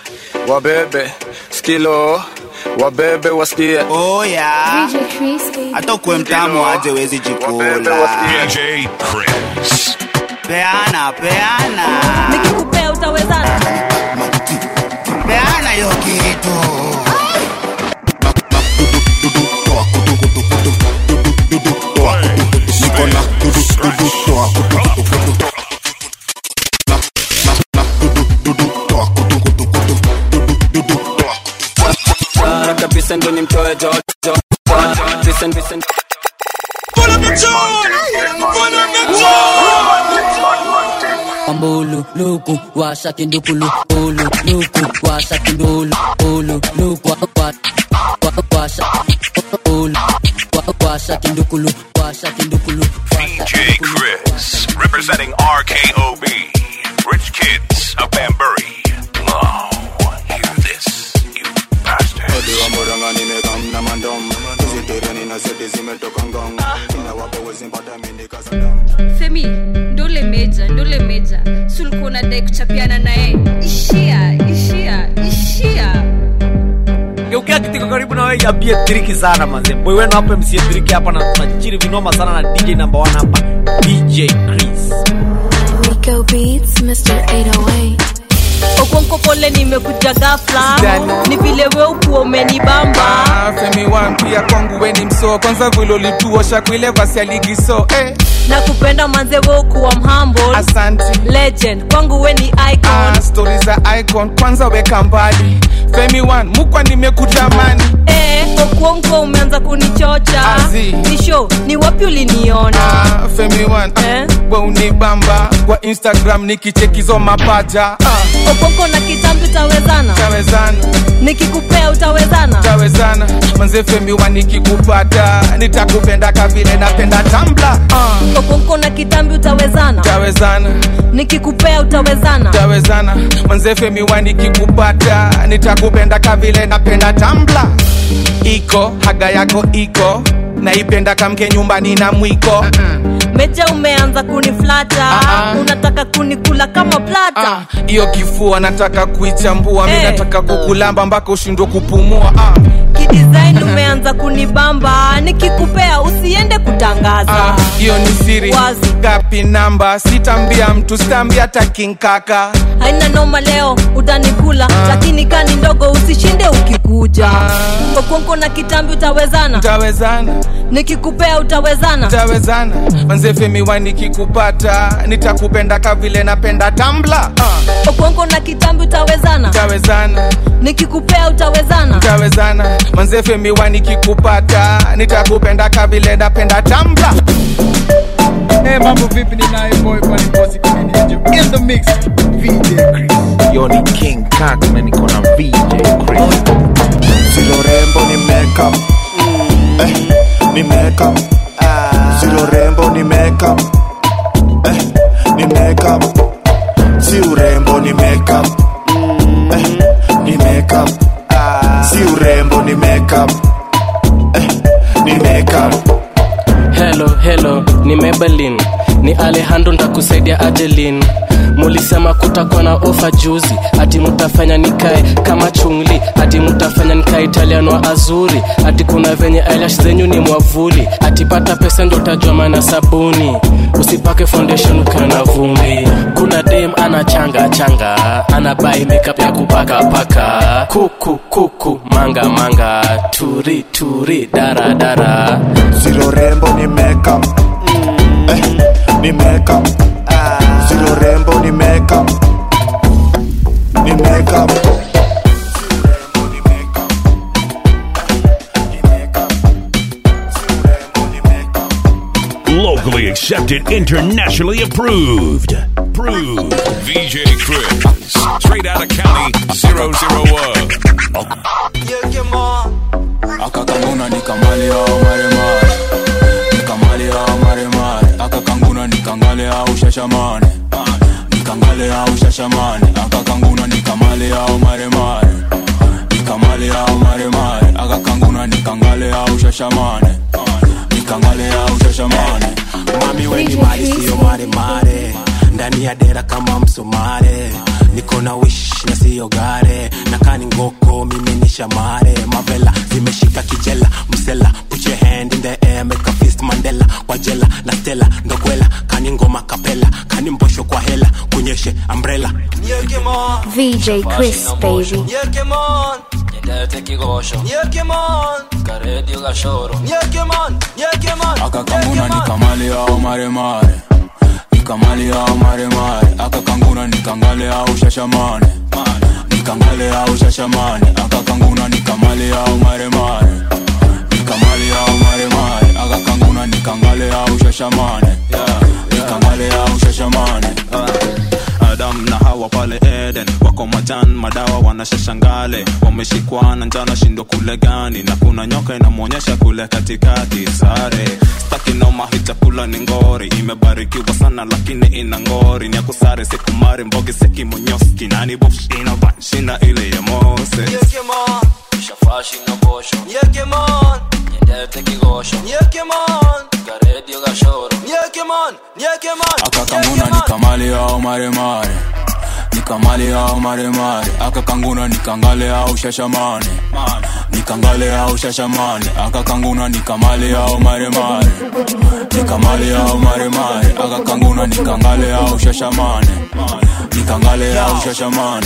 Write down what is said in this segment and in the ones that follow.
wabebe skilo wabebe wasikie oh yeah. hata ukuwe mtamu aje wezi jikula DJ Chris. peana peana nikikupea utawezana peana hiyo kitu Bara kabisa ndo ni mtoe jojo Listen, listen. Ambulu, luku, washa kindukulu, ulu, luku, washa kindulu, ulu, luku, wa- wa- wa- washa, ulu, wa- washa kindukulu, washa kindukulu, washa DJ Chris. Representing RKOB. Rich Kids of Banbury. Oh, hear this, you bastard. femi ndole meja ndole meja sulikuwa unadai kuchapiana naye ishia ishia ishia geukia kitiko karibu na wewe yambie triki sana manze boy wenu hapa msie triki hapa na tunachiri vinoma sana na dj number 1 hapa dj chris Rico Beats, Mr. 808. okonko pole nimekuja gafla Sijali. ni vile we ukuwa umenibamba Ah, femi wan pia kwangu weni mso kwanza vile ulituosha kuile vasi ya ligi so eh, na kupenda manze we ukuwa mhambo asanti legend kwangu we ni icon ah, stori za icon kwanza weka mbali femi wan mukwa nimekutamani eh, okuonko umeanza kunichocha Azi. ni show ni wapi uliniona ah, femi wan Eh? we unibamba kwa instagram nikichekizo mapaja ah, okonko na kitambi utawezana tawezana nikikupea utawezana tawezana manze femi wan nikikupata nitakupenda kavile napenda tambla ah, okonko na kitambi utawezana tawezana nikikupea utawezana tawezana manze femi wan nikikupata nitakupenda kavile napenda tambla iko haga yako iko naipenda kamke nyumbani na mwiko meja umeanza kuniflata Ah, ah. unataka kunikula kama plata Ah, hiyo kifua nataka kuichambua mi Eh. nataka kukulamba mpaka ushindwe kupumua ah, kidesign umeanza kunibamba nikikupea usiende kutangaza ah, hiyo ni siri Wazi. gapi namba sitambia mtu sitambia takinkaka haina noma leo utanikula lakini kani ndogo usishinde ukikuja okonko na kitambi utawezana tawezana nikikupea utawezana tawezana manze femi wa nikikupata nitakupenda kavile napenda tambla ah, okonko na kitambi utawezana tawezana nikikupea utawezana tawezana manze femi wa nikikupata nitakupenda kavile napenda tambla Hey, mambo vipi ni naye boy Bunny Bossy Comedian in the mix VJ Chris yo ni king kak na niko na vj chris Silo rembo ni makeup eh, ni makeup Silo rembo ni makeup eh, ni makeup Si urembo ni makeup eh, ni makeup Si urembo ni makeup eh, ni makeup Hello, hello, ni Maybelline, ni Alejandro ntakusaidia Adeline. Mulisema kutakuwa na ofa juzi, ati mutafanya nikae kama chungli, ati mutafanya nikae Italiano wa azuri, ati kuna venye eyelash zenyu ni mwavuli, ati pata pesa ndo utajua maana sabuni, usipake foundation ukiwa na vumbi. Kuna dem ana changa changa, ana buy makeup ya kupaka paka, kuku kuku manga manga, turi turi dara dara. Silo rembo ni makeup eh, ni makeup Silo rembo ni makeup ni makeup Locally accepted, internationally approved. Approved. VJ Chris. Straight out of county 001. akakanguna nikamale au maremare nikamale au maremare akakanguna nikangale au shashamane nikangale au shashamane akakanguna nikamale au maremare nikamale au maremare akakanguna nikangale au shashamane nikangale au shashamane mami weni mali siyo maremare ndani ya dera kama msomare niko na wish na siyo gare kani ngoko mimi ni shamare mavela zimeshika kijela msela put your hand in the air make a fist mandela kwa jela na stela ndokwela kani ngoma kapela kani mbosho kwa hela kunyeshe umbrella VJ Chris, baby. Nyendete kigosho karedio gashoro akakanguna nikamale au maremare nikamale au maremare akakanguna nikangale au shashamane nikangale au shashamane akakanguna nikamale au maremare nikamale au maremare akakanguna nikangale au shashamane nikangale au shashamane adam na hawa pale eden wako majan madawa wanashashangale wameshikwa na njana shindo kule gani na kuna nyoka inamwonyesha kule katikati sare staki noma hii chakula ni ngori imebarikiwa sana lakini ina ngori nyakusare sikumari mbogi sekimonyoski nani bush ina banshina ile ya mose shafashi na bosho nyendete kigosho karedio gashoro akakanguna nikamale au maremare nikamale au maremare akakanguna nikangale au shashamane nikangale au shashamane akakanguna nikamale au maremare nikamale au maremare akakanguna nikangale au shashamane nikangale au shashamane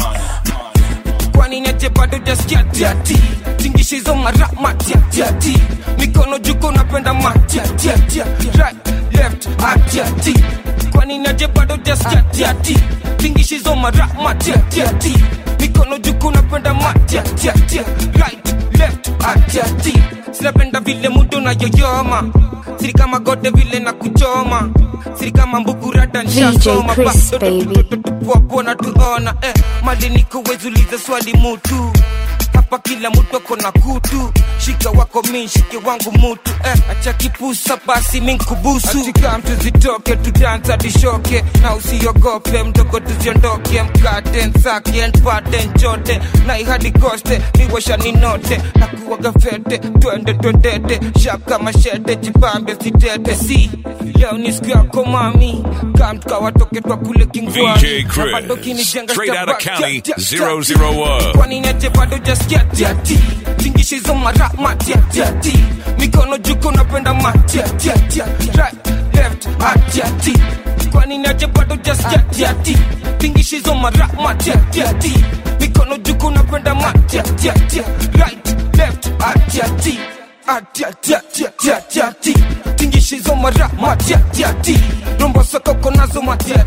kwani nete bado jaskia tiati tingishizo mara matiatiati mikono juko napenda matiatiatia right left atiati kwani nete bado jaskia tiati tingishizo mara matiatiati mikono juko napenda matiatiatia right left atiati sinapenda vile mudo na yoyoma siri kama gode vile na kuchoma siri kama mbukurada nshasoma Chris, baby. wapona tuona eh, mali nikuwezuliza swali mutu hapa kila mtu ako na kutu shika wako mi shike wangu mutu eh, acha kipusa basi minkubusu atika mtu zitoke tudansa dishoke na usiogope mdogo tuziondoke mkate nsake npate nchote na ihadi koste niwesha ninote na kuwaga fete twende twendete shaka mashete jipambe sitete si leo ni siku yako mami kamtukawatoke twa kule kingwani VJ Chris, straight out of County 001. kwani nete bado jaskia tiati tingishizo mara matiatiati mikono juko napenda matiatiatia right left atiati kwani nete bado jaskia tiati tingishizo mara matiatiati mikono juko napenda matiatiatia right left atiati atiatiatiatiatiati tingishizo mara matiatiati rombo sokoko nazo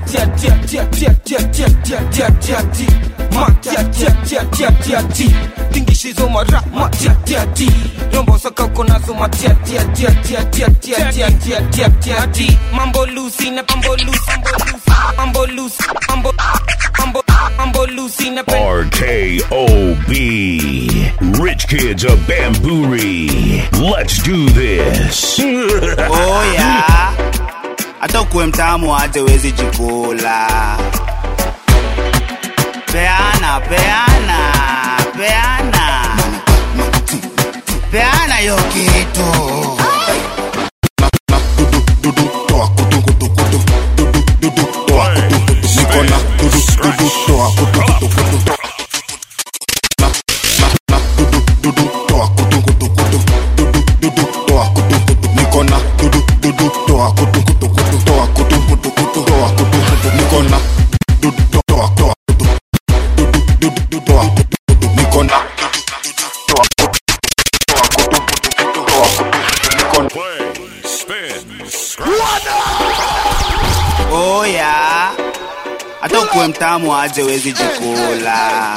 matiatiatiatiatiatiatiatiatiatiati matiatiatiatiatiati tingishizo mara matiatiati rombo sokoko nazo matiatiatiatiatiatiatiatiatiatiati mambo lusi na mambo lusi mambo lusi mambo mambo mambo lusi na RKOB. Rich Kids of Bamburi. Let's do this. oya hata ukuwe mtamu aje wezi jikula peana peana peana peana yo kitu nikona dudu dudu toa kutu kutu kutu na na na dudu dudu toa kutu kutu kutu dudu dudu toa kutu kutu nikona dudu dudu toa kutu kutu kutu toa kutu kutu kutu toa kutu kutu nikona dudu toa toa kutu dudu dudu toa kutu kutu nikona dudu toa kutu toa kutu kutu kutu toa kutu kutu nikona oya hata ukuwe mtamu aje wezi jikula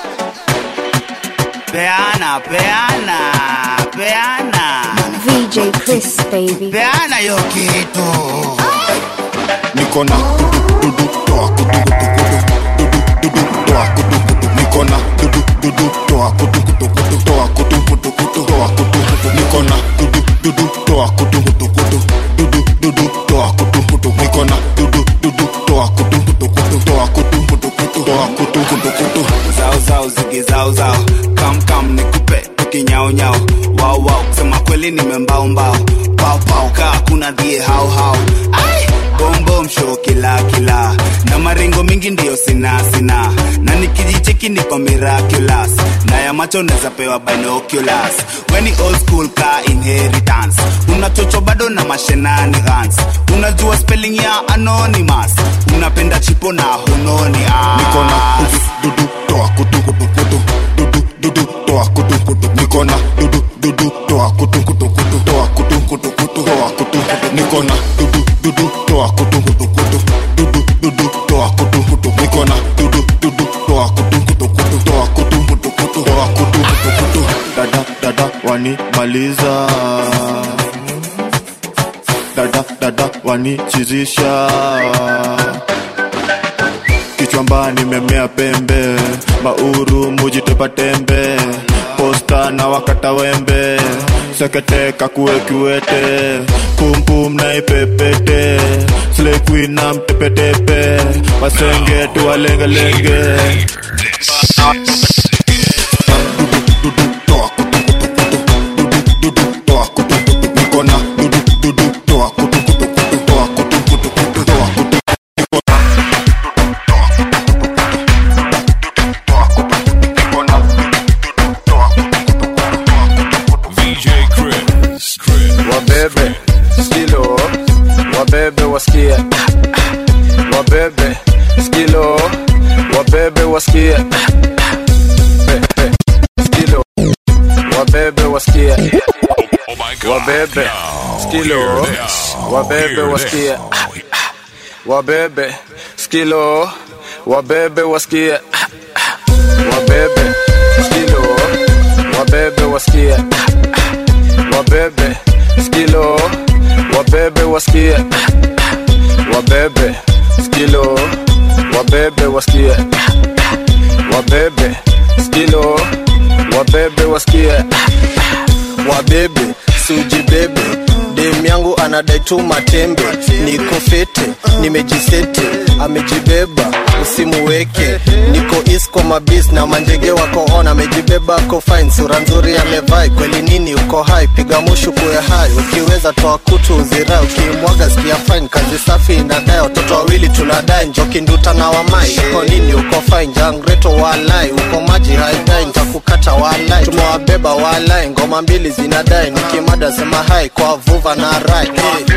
peana peana peana VJ Chris, baby. peana yo kitu nikona dudu dudu toa kutu kutu kutu dudu dudu toa kutu kutu nikona dudu dudu toa kutu kutu kutu toa kutu kutu kutu toa kutu kutu nikona dudu dudu toa kutu kutu kutu dudu dudu toa kutu kutu nikona dudu dudu toa kutu kutu kutu toa kutu kutu kutu toa kutu kutu kutu zao zao zigi zao zao kam kam nikupe tukinyao nyao wao wao kusema kweli kweli nimembaumbao paupau kaa kuna dhie hauhau Ai! bombom show kila kila na maringo mingi ndiyo sina sina na nikijicheki niko miraculous na ya macho neza pewa binoculars weni old school ka inheritance unachocho bado na mashenanigans unajua spelling ya anonymous unapenda chipo na hunoni ah. niko na dudu dudu toa kutu kutu kutu dudu dudu toa kutu kutu niko na dudu dudu toa kutu kutu kutu toa kutu kutu kutu toa kutu kutu niko na dudu dudu toa kutu kutu kutu dudu dudu toa kutu kutu niko na dudu dudu toa kutu kutu kutu toa kutu kutu kutu toa kutu kutu kutu dada dada wanimaliza dada dada wanichizisha kichwamba nimemea pembe mauru mujitepa tembe posta na wakata wembe seketeka kuwe kiwete pumpum na ipepete slekwi na mtepetepe wasenge tuwalengelenge nikona dudu dudu toa kutu kutu kutu toa kutu kutu kutu toa kutu VJ Chris. wabebe skilo wabebe wasikie wabebe skilo wabebe wasikie Be- be. skilo wabebe wasikie wabebe skilo wabebe wasikie wabebe skilo wabebe wasikie wabebe skilo wabebe wasikie wabebe skilo wabebe wasikie wabebe skilo wabebe wasikie wabebe skilo wabebe wasikie wabebe siujibebe dem yangu anadai tu matembe niko fete nimejisete amejibeba usimuweke niko isko mabis na manjege wako on amejibeba ako fine sura nzuri amevai kweli nini uko hai piga mushu kuwe hai ukiweza toa kutu uzirai ukimwaga sikia fine kazi safi inadai watoto wawili tunadai njoki nduta na wamai uko nini uko fine jangreto walai uko maji haidai ntakukata walai tumewabeba walai ngoma mbili zinadai nikimada sema hai kwa vuva na rai hey.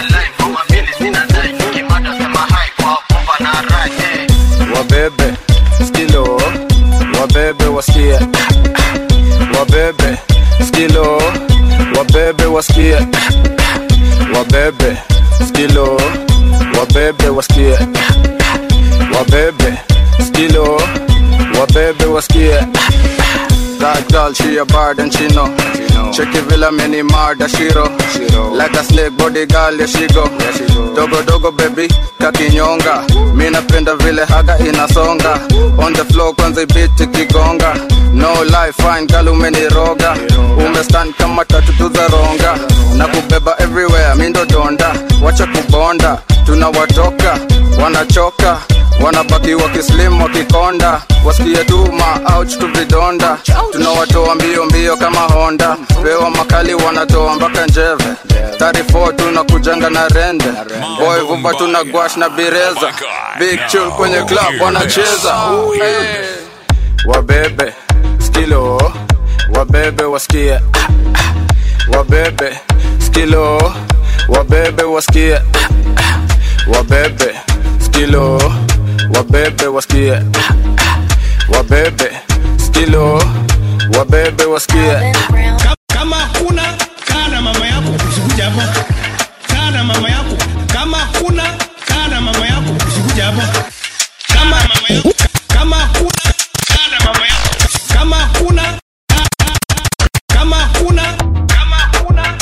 wabebe skilo wabebe wasikie wabebe skilo wabebe wasikie wabebe skilo wabebe wasikie wabebe skilo wabebe wasikie That girl, she a bad and she know. Check it villa many murder shiro. Like a snake body girl, yeah she go. Dogo dogo baby, kakinyonga. Mi napenda vile haga inasonga. On the floor kwanza ibiti kigonga. No life, fine girl umeniroga. Umestand kama tatu tu za ronga. Na kubeba everywhere, mi ndo donda. Wacha kubonda, tunawatoka, wanachoka wanabaki wakislim wakikonda wasikie tu maouch tu vidonda tunawatoa mbio mbio kama honda pewa makali wanatoa mpaka njeve 34 tunakujanga na rende boy vumba tuna gwash na bireza big chill kwenye club wanacheza hey. wabebe skilo wabebe wasikie wabebe skilo wabebe wasikie wabebe skilo wabebe wasikie wabebe skilo wabebe wasikie kama kuna kaa na mama yako usikuja hapa kaa na mama yako kama kuna kaa na mama yako usikuja hapa kama mama yako kama kuna kaa na mama yako kama kuna kama kuna kama kuna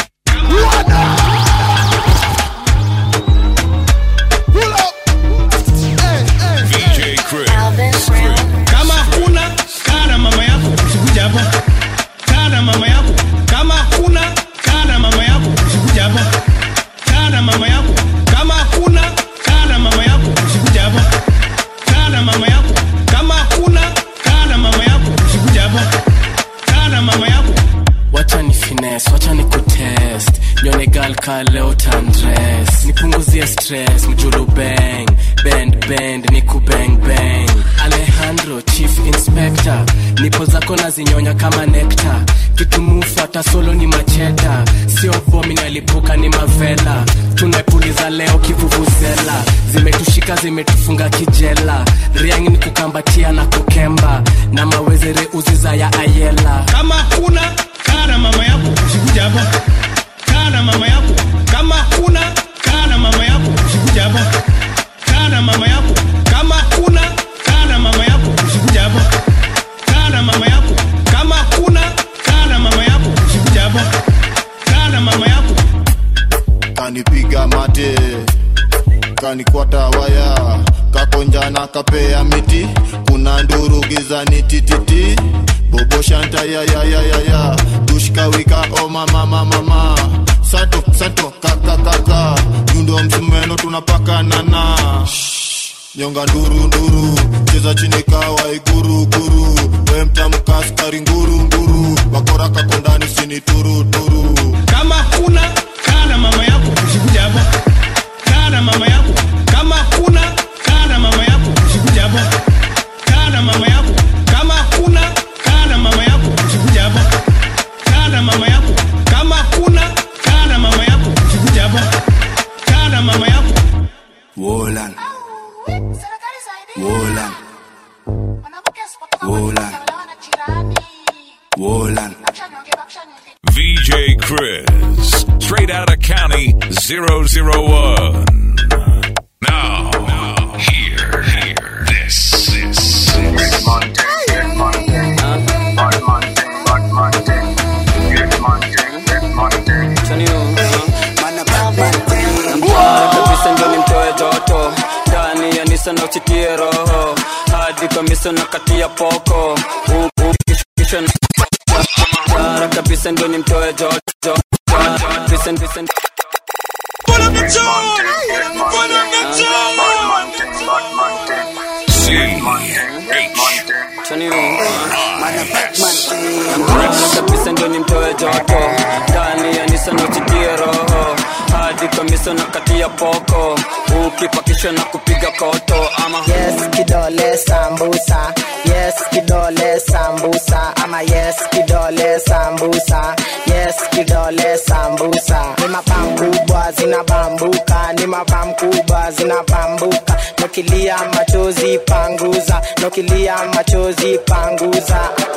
VJ Chris. kama kuna kaa na mama yako usikuja hapa kaa na mama yako nataka leo tandres nipunguzie stress mjulu bang bend bend niku bang bang alejandro chief inspector nipo zako nazinyonya kama nekta kitumufuata solo ni macheta sio bomi nalipuka ni mavela tunapuliza leo kivuvuzela zimetushika zimetufunga kijela riangi ni kukambatia na kukemba na mawezere uziza ya ayela kama kuna kaa na mama yako usikuja hapa kaa na mama yako kama kuna kaa na mama yako usikuja hapa kaa na mama yako kama kuna kaa na mama yako usikuja hapa kaa na mama yako kama kuna kaa na mama yako usikuja hapa kaa na mama yako kanipiga mate kanikwata waya kakonjana kapea miti kuna nduru gizani tititi bobo shanta yayayayaya dushkawika o mama mama sato sato kakakaka yundo msumeno tunapakanana nyonga nduru nduru cheza chini kawa iguru guru we mtamkaskari nguru nguru wakora kakondani sini turu turu kama kuna kaa na mama yako usikuja hapa kaa na mama yako kama kuna kaa na mama yako usikuja hapa kaa na mama yako kama kuna kaa na mama yako usikuja hapa kaa na mama yako kama kuna kaa na mama yako usikuja hapa kaa na mama yako Wolan. Wolan. Wolan. Wolan. VJ Chris, straight out of County 001. Now, now, here, here, this, this, this. kabisa ndio nimtoe joto ndani ya nisa na uchitie roho hadi kamisa na kati ya poko U- u- kisha- kisha na- Bara kabisa ndio nimtoe joto joto. Kabisa- kabisa- C H Bara kabisa ndio nimtoe joto ndani ya nisa na uchitie roho hadi kamisa na kati ya poko ukipakisha na kupiga koto ama yes kidole sambusa yes kidole sambusa ama yes kidole sambusa yes kidole sambusa ni mapam kubwa zinabambuka ni mapam kubwa zinabambuka nokilia machozi panguza nokilia machozi panguza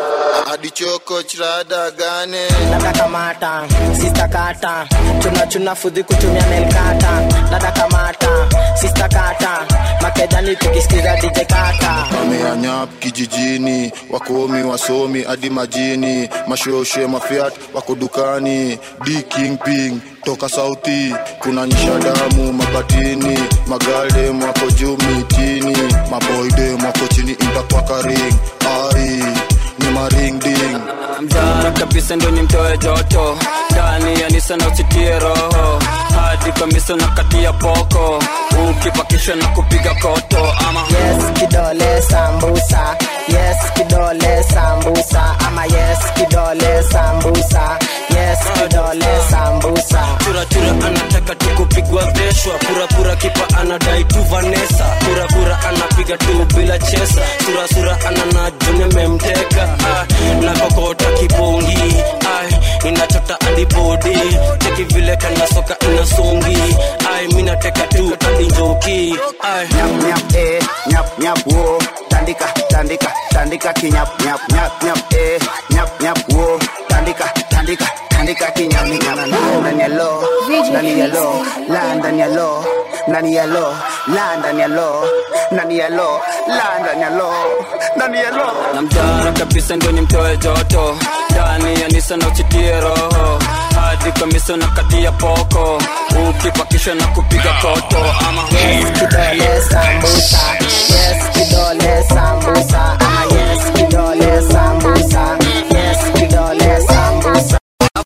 adichoko chirada gane dada kamata sista kata chuna chuna fudhi kutumia nelkata dada kamata sista kata makejani tukisikiza dj kata wameanyap kijijini wakomi wasomi hadi majini mashoshe mafiat wako dukani d king ping toka sauti kuna nyisha damu mabatini magaldem wako juu mitini maboydem wako chini intakwakaring ai ni maringding mjara kabisa ndo nimtoe joto ndani ya nisa na uchitie roho hadi kamisa na kati ya poko ukipakisha na kupiga koto ama yes kidole sambusa yes kidole sambusa ama yes kidole sambusa yes kidole sambusa churachura anataka tu kupigwa veshwa purapura kipa anadai tu vanesa purapura anapiga tu bila chesa surasura ananajune memteka ah, na kokota kibongi ai inachota adibodi cheki vile kana soka inasongi ai minateka tu adinjoki ai nyap nyap eh nyap nyap wo tandika tandika tandika kinyap nyap nyap nyap eh nyap nyap wo tandika tandika tandika kinyap nyap ndani ya lo ndani ya lo la ndani ya lo ndani ya lo la ndani ya lo ndani ya lo la ndani ya lo ndani ya lo na mjara kabisa ndo nimtoe joto ndani ya nisa na uchitie roho hadi kamisa na kati ya poko ukipakisha na kupiga koto ama yes kidole sambusa yes kidole sambusa ama yes kidole sambusa yes kidole sambusa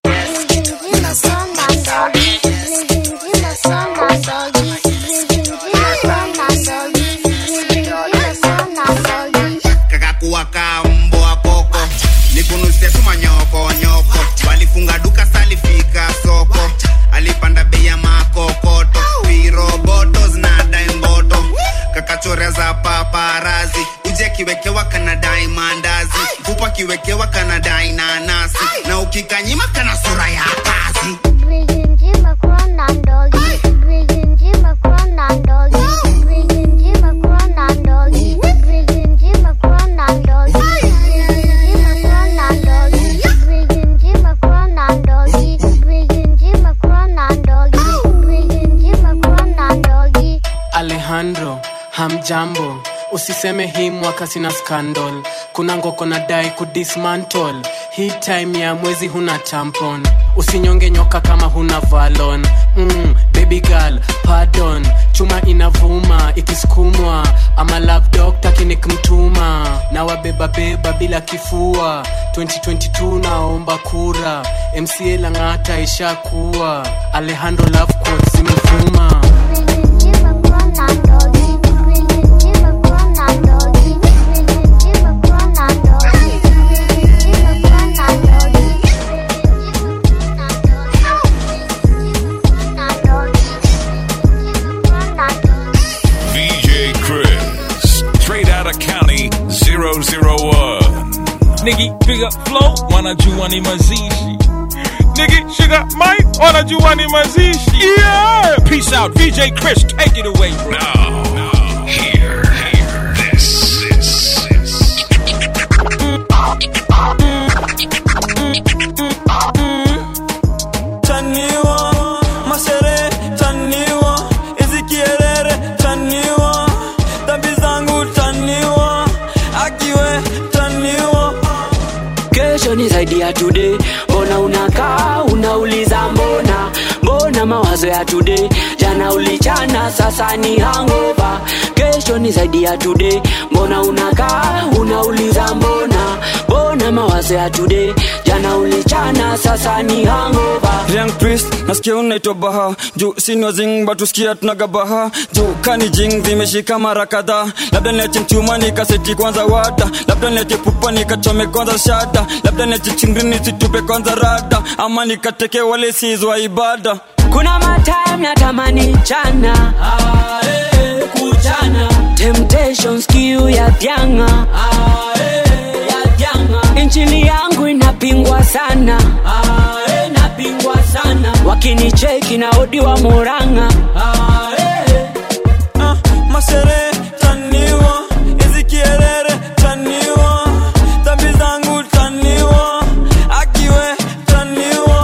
kakakuwa ka mbwa koko nikunusia tu manyoko nyoko walifunga duka salifika soko alipanda bei ya makokoto viroboto zinadai mboto kakachora za paparazi uji akiwekewa kanadai mandazi kupa akiwekewa kanadai nanasi na ukikanyima kana sura ya kazi alejandro hamjambo usiseme hii mwaka sina scandal kuna ngoko na dai kudismantle hii time ya mwezi huna tampon usinyonge nyoka kama huna valon mm, baby girl pardon chuma inavuma ikisukumwa ama love doctor kinikmtuma na wabebabeba bila kifua 2022 naomba kura mca lang'ata ishakuwa alejandro love quotes zimevuma VJ Chris, straight out of county 001. Nigga, piga flow, wanajua ni mazishi. Nigga, sugar Mike, wanajua ni mazishi. Yeah! Peace out, VJ Chris, take it away, bro. Now, here, here, this, this, this. taniwa mashere taniwa hizi kierere taniwa dhambi zangu taniwa akiwe taniwa kesho ni zaidi ya today mbona unakaa unauliza mbona mbona mawazo ya today jana ulichana sasa ni hangova kesho ni zaidi ya today mbona unakaa unauliza mbona mbona mawazo ya today jana ulichana sasa ni hangova Young priest nasikia unaitwa baha juu sinwa zing batusikia tunagabaha juu kani jing zimeshika mara kadhaa labda niache mchuma nikaseti kwanza wada labda niache pupa nikachome kwanza shada labda niache chingrini situpe kwanza rada ama nikateke wale sizwa ibada kuna matime natamani chana kuchana temptations kiu ya vyanga injili yangu inapingwa sana inapingwa sana wakinicheki na odi wa muranga masere taniwa hizi kierere taniwa dhambi zangu taniwa akiwe taniwa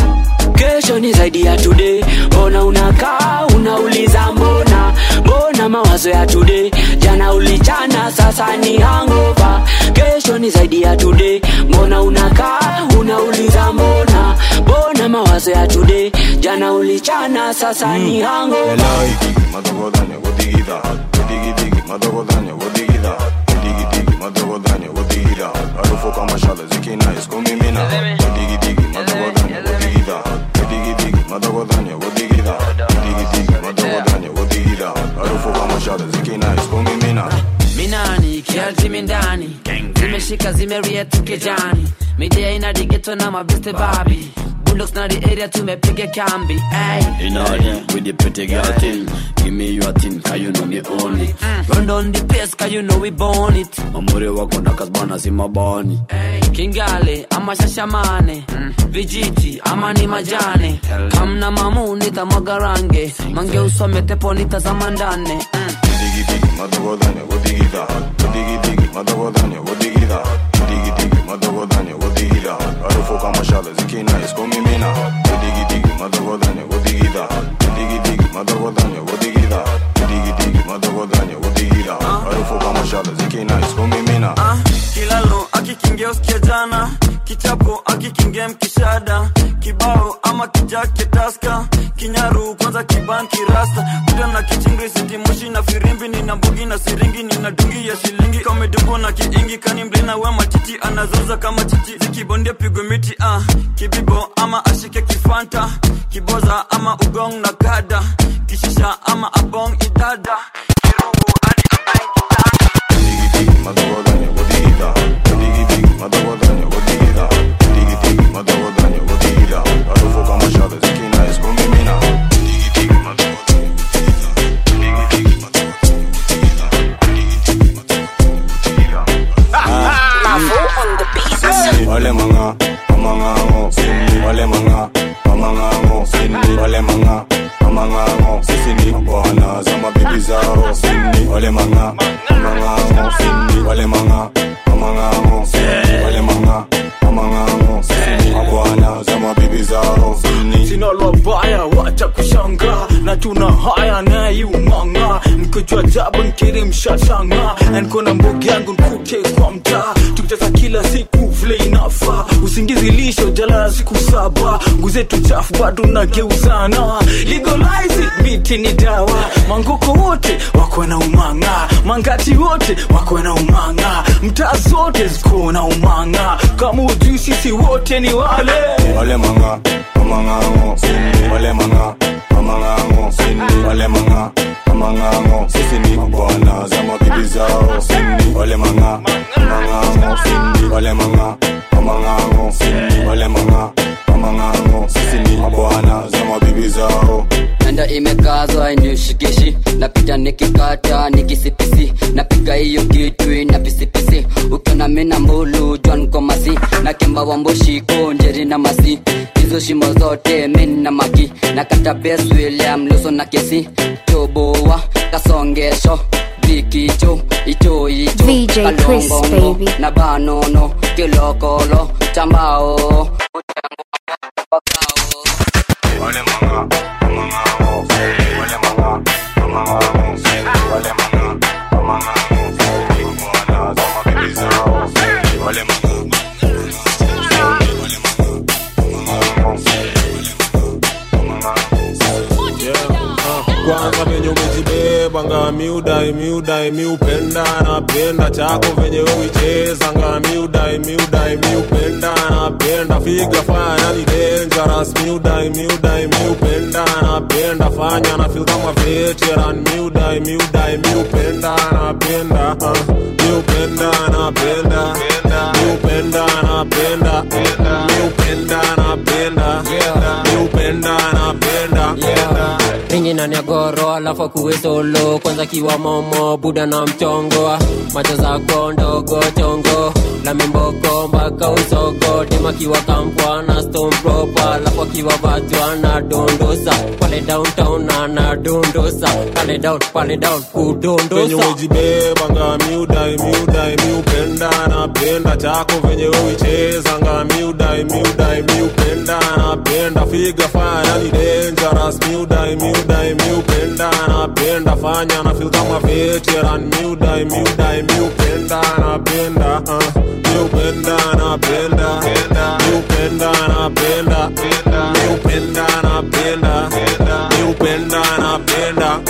kesho ni zaidi ya today mbona unakaa unauliza mbona mbona mawazo ya today jana ulichana sasa ni hangova kesho ni zaidi ya today mbona unakaa unauliza mbona mbona mawazo ya today jana ulichana sasa ni hangova madogodanya godigida godigidigi madogodanya godigida godigidigi madogodanya godigida harufu kama shale zikina iskumimina godigidigi madogodanya godigida godigidigi madogodanya godigida godigidigi madogodanya godigida harufu kama shale zikina iskumimina minani kialtimi ndani zimeshika zimeria tukejani midia ina digeto na mabeste babi bulldogs na the area tumepiga kambi ay. In order with the pretty girl thing. Give me your thing, cause you know me own it. run down the place cause you know we born it Mamuri wako na kasbana si mabani. kingale ama shashamane vijiti ama ni majane kamna mamu nitamwaga range mange usome tepo nitazama ndane godigidigi madogodanya godigida godigidigi madogodanya godigida godigidigi madogodanya godigida harufu kama shale zikina iskumimina godigidigi madogodanya godigida godigidigi madogodanya godigida godigidigi madogodanya godigida harufu kama shale zikina iskumimina Ah, kilalo akikingia usikia jana kichapo akikingia mkishada kibao ama kijake taska kinyaru kwanza kibanki rasta kuta na kichingri sitimushi na firimbi nina mbugi na siringi nina dungi ya shilingi kamedumbo na kiingi kani mlina we matiti anazoza kama chichi zikibondia pigwe miti ah. kibibo ama ashike kifanta kiboza ama ugong na kada kishisha ama abong idada kirugu hadi madogodanya godigida godigidigi madogodanya godigida godigidigi madogodanya godigida harufu kama shale zikina iskumimina wale manga mamangango wale manga mamangango wale manga mamangango sisi ni bwana za mabibi zao wale manga mamangango wale manga mamangango wale manga mamangango sisi ni bwana za mabibi zao sina lobaya wacha kushanga na tuna haya nayumanga nikojua jabu nkiri mshashanga na niko na mbogi yangu nkute kwa mtaa tukicheza kila siku vile inafa usingizi lisho jalala siku saba nguzetu chafu bado nageuzana legalize it, miti ni dawa mangoko wote wako na umanga mangati wote wako na umanga mtaa zote ziko na umanga kama ujui sisi wote ni wale wale manga mamangango wale manga mamangango wale manga mamangango sisi ni bwana za mabibi zao wale manga mamangango wale manga mamangango wale manga mamangango sisi ni bwana za mabibi zao nanda imekazwa inishikishi napita nikikata nikisipisi napiga hiyo kitu ina pisipisi ukiona mina mbulu jwan komasi na kemba wamboshiko njeri na masi hizo shimo zote min na maki na kata bes william luso na kesi toboa kasongesho bikicho icho icho VJ Chris, kalongongo baby. na banono kilokolo chambao wale manga mamangango wale manga mamangango wale manga mamangango sisi ni bwana za mabibi zao wale manga kwanza venye umejibeba nga miudai miudai miupenda napenda chako venye uicheza nga miudai miudai miupenda napenda figa fanya ni dangerous miudai miudai miupenda napenda fanya na feel kama veteran miudai miudai miupenda napenda uh, miupenda napenda miupenda napenda miupenda napenda miupenda napenda ringi na nyagoro alafu akuwe solo kwanza kiwa momo buda na mchongo macho zako ndogo chongo la mimboko mpaka usogo dima kiwa kampwa na stone proper alafu akiwa vatwa na dondosa pale downtown ana dondosa pale down pale down venye kudondosa umejibeba nga miudai miudai miupenda napenda chako venye uicheza nga miudai miudai miupenda napenda figa fanya ni dangerous miudai miudai miupenda napenda fanya na feel kama veteran miudai miudai miupenda napenda uh, miupenda napenda miupenda napenda miupenda napenda miupenda napenda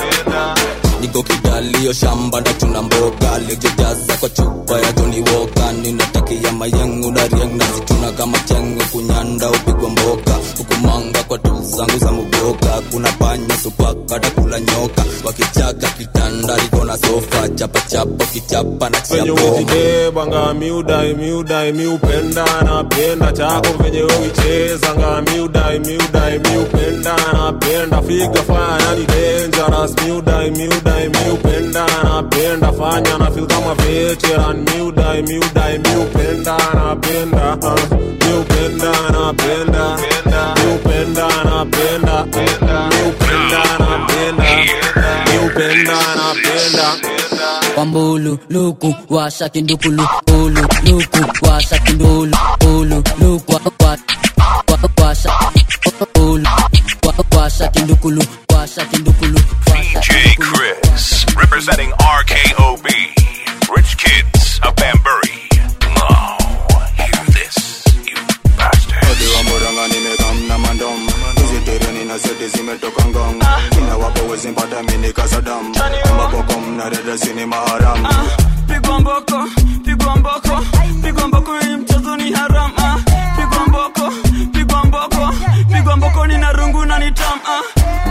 niko kidalio shamba ndatuna mboga lejojaza kwa chupa ya Johnny Walker ninatakia mayengu na rieng nazituna kama chengo kunyanda upigwa mboka hukumanga kwa tu zangu za muboka kuna panya supaka takula nyoka wakichaka kitanda liko na sofa chapa chapa kichapa na venye chia bomba umejibeba nga miudai miudai miupenda napenda chako venye uicheza nga miudai miudai miupenda napenda figa fanya ni dangerous miudai miudai miupenda napenda fanya na feel kama veteran miudai miudai miupenda napenda uh, miupenda napenda miupenda napenda miupenda napenda miupenda napenda wambulu luku washa kindukulu ulu luku washa kindulu ulu luku wa- wa- wa- washa ulu wa- washa kindukulu washa kindukulu washa DJ Chris, representing RKOB, Rich Kids of Banbury. Oh, hear this, you bastard. Odi wa Murang'a nimekam na mandom hizi tereni na seti zimetoka ngong kina wapo wezi mpata mini kasadam maboko mna dada sini maharam pigwa mboko pigwa mboko pigwa mboko hii mchezo ni haram ah. pigwa mboko pigwa mboko pigwa mboko ni na rungu na ni tam ah.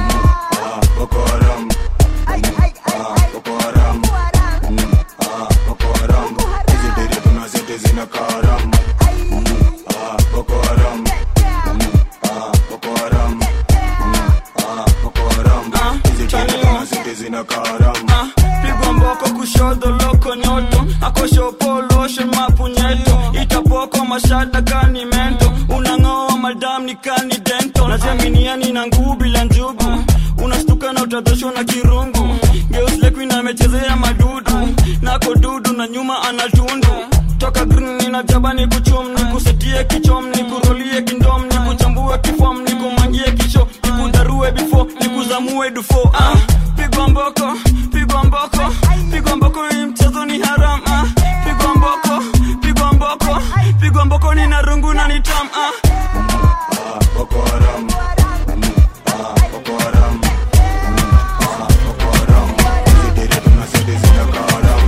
Boko Haram Ah, Boko Haram Mm, ah, Boko Haram hizi tere tuna seti zina karam Ah, Boko Haram Mm, ah, Boko Haram Mm, ah, Boko Haram hizi tere tuna seti zina karam pigwa mboko kushoto loko nyoto akosho poloshe mapunyeto ita poko mashada kani mento unang'oa madam ni kani dento najaminiani na nguu bila njugu unastuka na utadhoshwa na kirungu geuslekuin amechezea madudu nako dudu na nyuma anatundu toka green nina jaba ni kuchum ni kusetie kichom ni kurolie kindom ni kuchambue kifom ni kumangie kisho ni kudarue bifo ni kuzamue dufo ah, pigwa mboko pigwa mboko pigwa mboko hii mchezo ni haram ah, pigwa mboko pigwa mboko pigwa mboko ni na rungu na ni tam ah. Boko Haram. Mm, ah, Boko Haram. Mm, ah, Boko Haram. Zidere tunazidi zidaka haram.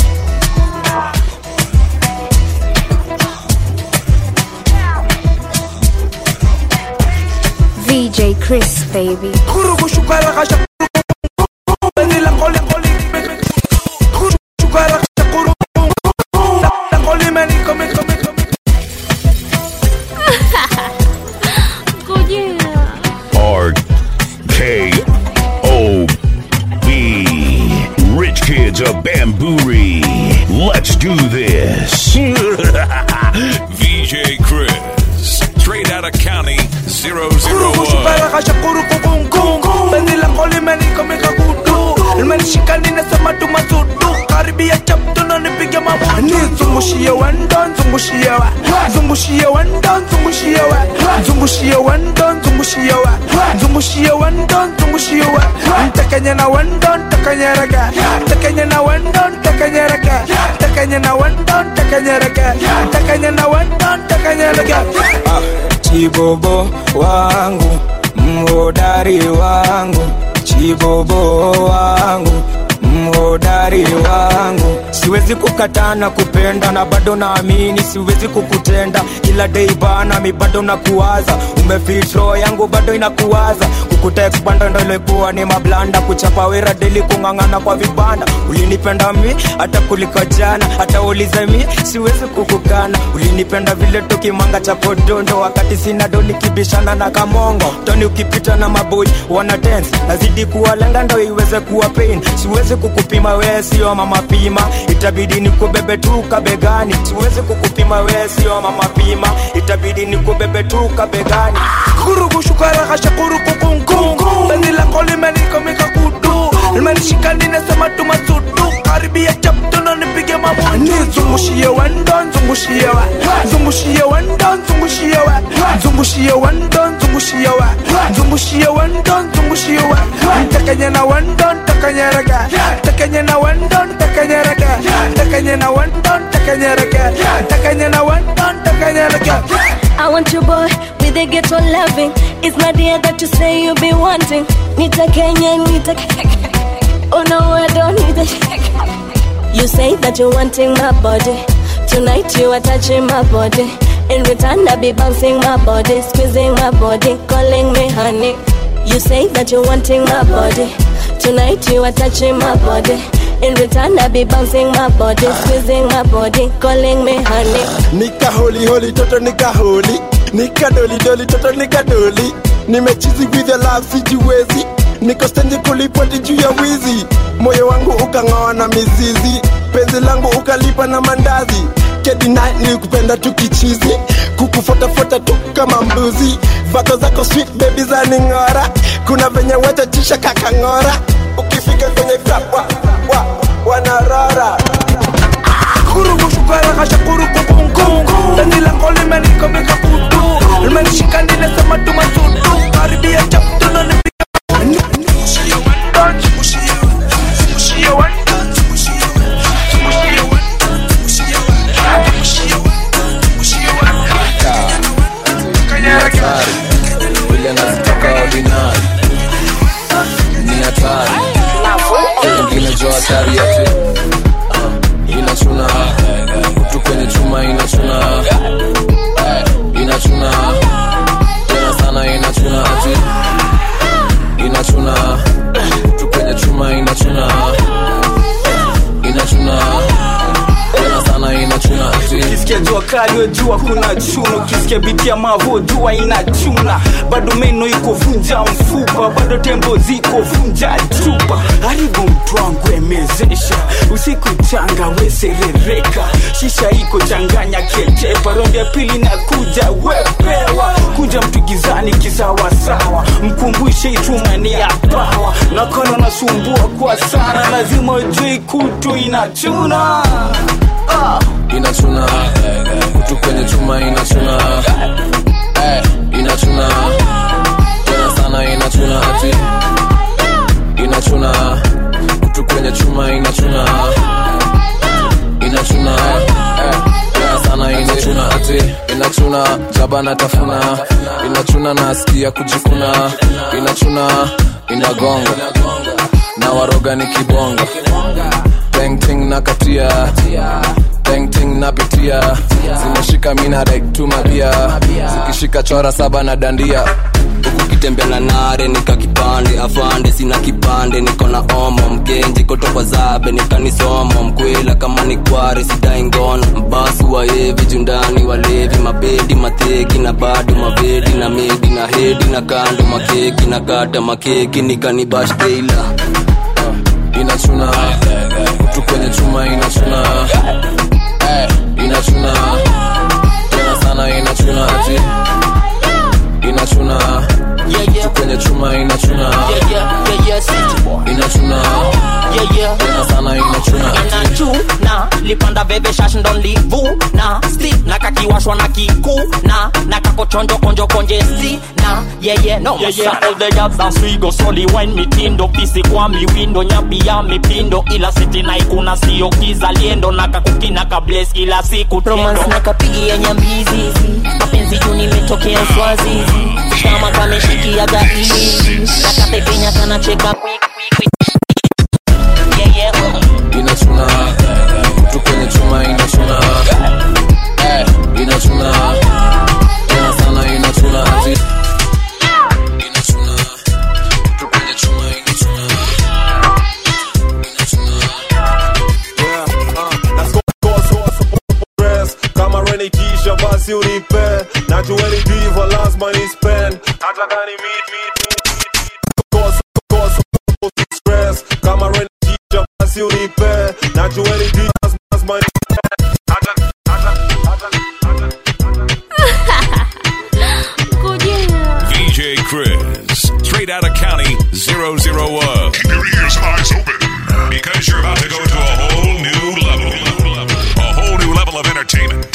VJ Chris, baby. R K O B. Rich kids of Bamburi. Let's do this. VJ Chris. Straight out of county 001. limenishika ninasema tumasudu karibia chaptuno nipige mabutu nizungushie wendo nzungushie wa zungushie wendo nzungushie wa zungushie wendo nzungushie wa zungushie wendo nzungushie wa ntekenye na wendo ntekenyereke ntekenye na wendo ntekenyereke ntekenye na wendo ntekenyereke ntekenye na wendo ntekenyereke chibobo wangu mhodari wangu chibobo wangu mhodari wangu siwezi kukatana kupenda na bado naamini siwezi kukutenda kila dei bana mi bado nakuwaza umefitro yangu bado inakuwaza kukutekspanda ndo ilikuwa ni mablanda kuchapa wera deli kung'ang'ana kwa vibanda ulinipenda mi hata kuliko jana hata ulize mi siwezi kukukana ulinipenda vile tukimanga cha podondo wakati sina do nikibishana na kamongo toni ukipita na maboi wana dance nazidi kuwalenga ndo iweze kuwa pain siwezi kukupima wee sio mama pima itabidi nikubebe tu kabegani siwezi kukupima wee sio mama pima itabidi nikubebe tu kabegani kurugushukaraghashakurukukungu beni lako limenikomika kudu limenishika ninasema tumasudu karibia chaptuno nipige mabutu nizungushie wendo nzungushie wa zungushie wendo nzungushie wa zungushie wendo nzungushie wa zungushie wendo nzungushie wa ntekenye na wendo ntekenyereke ntekenye na wendo ntekenyereke ntekenye na wendo ntekenyereke ntekenye na wendo ntekenyereke I want you boy with a ghetto loving. It's not the that you say you be wanting. Nita Kenya, Nita Oh no, I don't need it. You say that you're wanting my body. Tonight you are touching my body. In return, I be bouncing my body, squeezing my body, calling me honey. You say that you're wanting my body. Tonight you are touching my body. In return, I be bouncing my body, squeezing my body, calling me honey. nika holi holi toto nika holi nika doli doli toto nika doli nimechizi with your love sijiwezi niko stendi kulipoti juu ya wizi moyo wangu ukang'oa na mizizi penzi langu ukalipa na mandazi kedina nilikupenda tu kichizi kukufotafuata tu kama mbuzi vako zako sweet baby za ning'ora kuna venye wetatisha kakang'ora ukifika kwenye club wa, wa, wanarora kurugushukaraghashakurukukungu beni lako limenikomika kudu limenishika ninasema tumasudu karibia chaptuno nipige hatari vile nazitoka ordinari ni hatari ingine jo hatari ati uh, inachuna kutu kwenye chuma inachuna uh, inachuna tena sana inachuna ati kali wejua kuna chuno ukisikia biti ya mavo jua inachuna bado meno iko vunja mfupa bado tembo ziko vunja chupa haribu mtu wangu emezesha usiku changa weserereka shisha iko changanya kechepa rondi ya pili na kuja wepewa kuja mtu gizani kisawasawa mkumbushe itumani ya pawa nakala nasumbua kwa sana lazima ujui kutu inachuna ah. inachuna kutu kwenye chuma inachuna eh, inachuna tena sana inachuna ati inachuna kutu kwenye chuma inachuna inachuna eh, tena sana inachuna ati inachuna jaba natafuna inachuna nasikia kujikuna inachuna inagonga na waroga ni kibonga Bang na katia Bang napitia zimeshika mina like tumabia zikishika chora saba na dandia ukitembea na nare nika kipande afande sina kipande niko na omo mgenji kotokwa zabe nikanisomo mkwela kama ni kware sidai ngono mbasu waevi jundani walevi mabedi mateki na bado mavedi na medi na hedi na kando makeki na kata makeki nikanibashteila inachuna kutu kwenye chuma inachuna eh, inachuna tena sana inachuna ati inachuna kutu kwenye chuma inachuna inachuna tena sana inachuna ati inachuna lipanda veve shash ndo livuna sti na kakiwashwa na kikuna na kakochonjo konjo konje sti na yeye no Yeah, yeah, all the girls dance we go slowly wine mitindo pisi kwa miwindo nyapi ya mipindo ila siti na ikuna sio kizaliendo na kakukina kables kila siku romance na kapigia nyambizi mapenzi juu nimetokea swazizi kama kameshikia gaili na kapepenya kanacheka quick, quick, quick. Yeah, yeah, oh. inachuna kutu kwenye chuma inachuna eh, inachuna tena sana inachuna ati inachuna kutu kwenye chuma inachuna stress kama reni kisha basi unipe najueni diva lazima ni spend hata kani meet meet Cause, cause, stress kama reni kisha basi unipe najueni diva lazima ni spend hata VJ Chris, straight out of county 001. Keep your ears and eyes open because you're about to go to a whole new level. A whole new level of entertainment.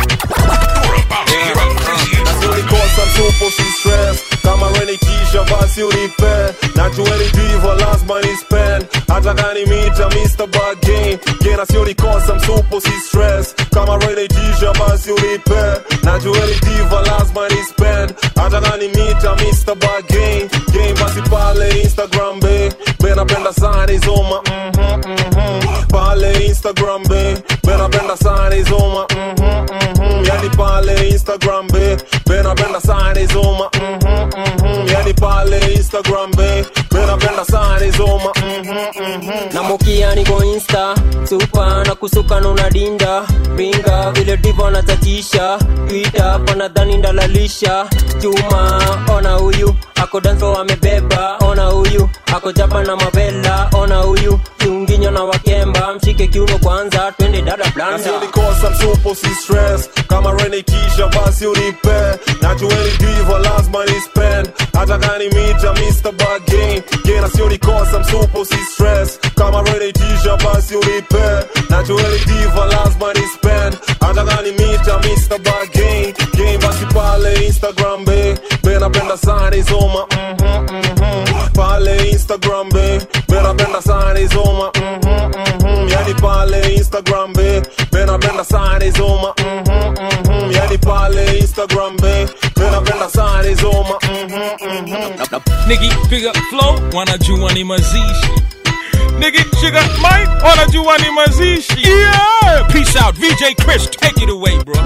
You're about to hear a crazy Nikosa mtupo si stress kama reni kisha basi unipe najueni diva lazima ni spend hata kani mita Mr. Bargain gena sio nikosa msupo si stress kama reni kisha basi unipe najueni diva lazima ni spend hata kani mita Mr. Bargain game basi pale Instagram be benapenda sana izoma mhm mhm pale Instagram be benapenda sana izoma mhm mhm yani pale Instagram be benapenda sana izoma mhm mhm yani pale Instagram be benapenda sana izoma mhm mhm namukia niko insta supa na kusuka na unadinda pinga vile divo natatisha twita panadhani ndalalisha chuma ona huyu ako danso amebeba ona huyu ako japa na mavela ona huyu kiunginyo na wakemba mshike kiuno kwanza twende dada blanda nasionikosa msupo si stress kama reni kisha basi unipe najueni diva lazima ni spend hata kani mita Mr. Bargain gena sionikosa msupo si stress kama reni kisha basi unipe najueni diva lazima ni spend hata kani mita Mr. Bargain game basi pale Instagram be benapenda sana izoma mhm mhm pale Instagram be benapenda sana izoma mhm mhm yani pale Instagram be benapenda sana izoma mhm mhm yani pale Instagram be benapenda sana izoma mhm mhm nikipiga flow wanajua ni mazishi nikishika mic wanajua ni mazishi yeah peace out vj chris take it away bro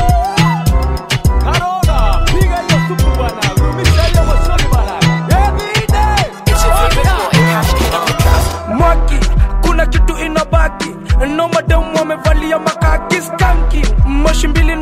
mwaki kuna kitu inabaki no mademu wamevalia makaki skanki moshi mbili na